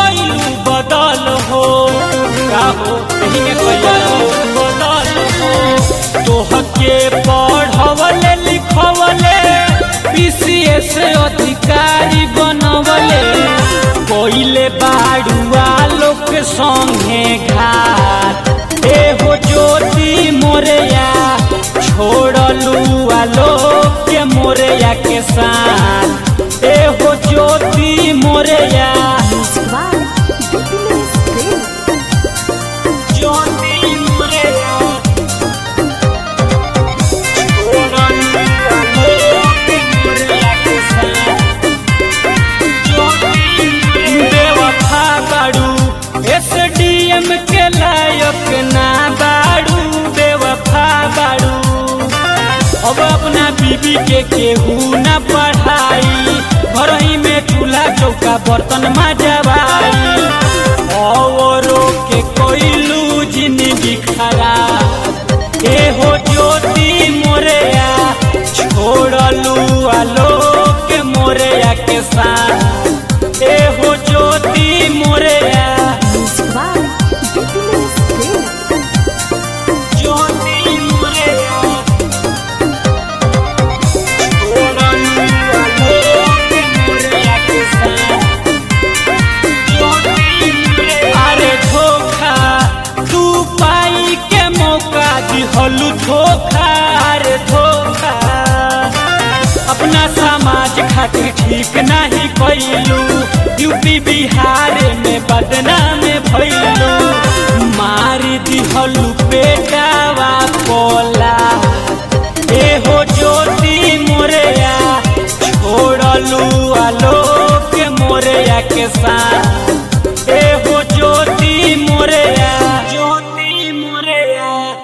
गइलू बदल हो का हो एही में गइलू बदल हो तोहके पढ़वले लिखवले पीसीएस अधिकारी बनवले कोइले बाड़ुआ लोग संगे घाट ए हो ज्योति मोरया छोड़लू आलोक के मोरया के साथ ए हो ज्योति मोरया ज्योति मोरया छोड़लू आलोक के मोरया के साथ बेवफा बाड़ू एसडीएम के लायक ना बाड़ू बेवफा बाड़ू अब अपना बीबी के केहू न पढ़ाई घरही में चूल्हा चौका बर्तन मजबाई औरो के कोइलू जिंदगी खराब ए हो ज्योति मोरया छोड़लू आलोक मोरया के साथ ए हो ज्योति मोरया ज्योति मोरया छोड़लू आलोक मोरया के साथ ज्योति मोरया अरे धोखा तू पाई के मौका दिहलू धोखा अरे धोखा अपना समाज खातिर ठीक नहीं कैलू यूपी बिहार में बदनाम भैलू मार दिहलू बेटावा पोला ए हो ज्योति मोरया छोड़लू आलोक मोरया के साथ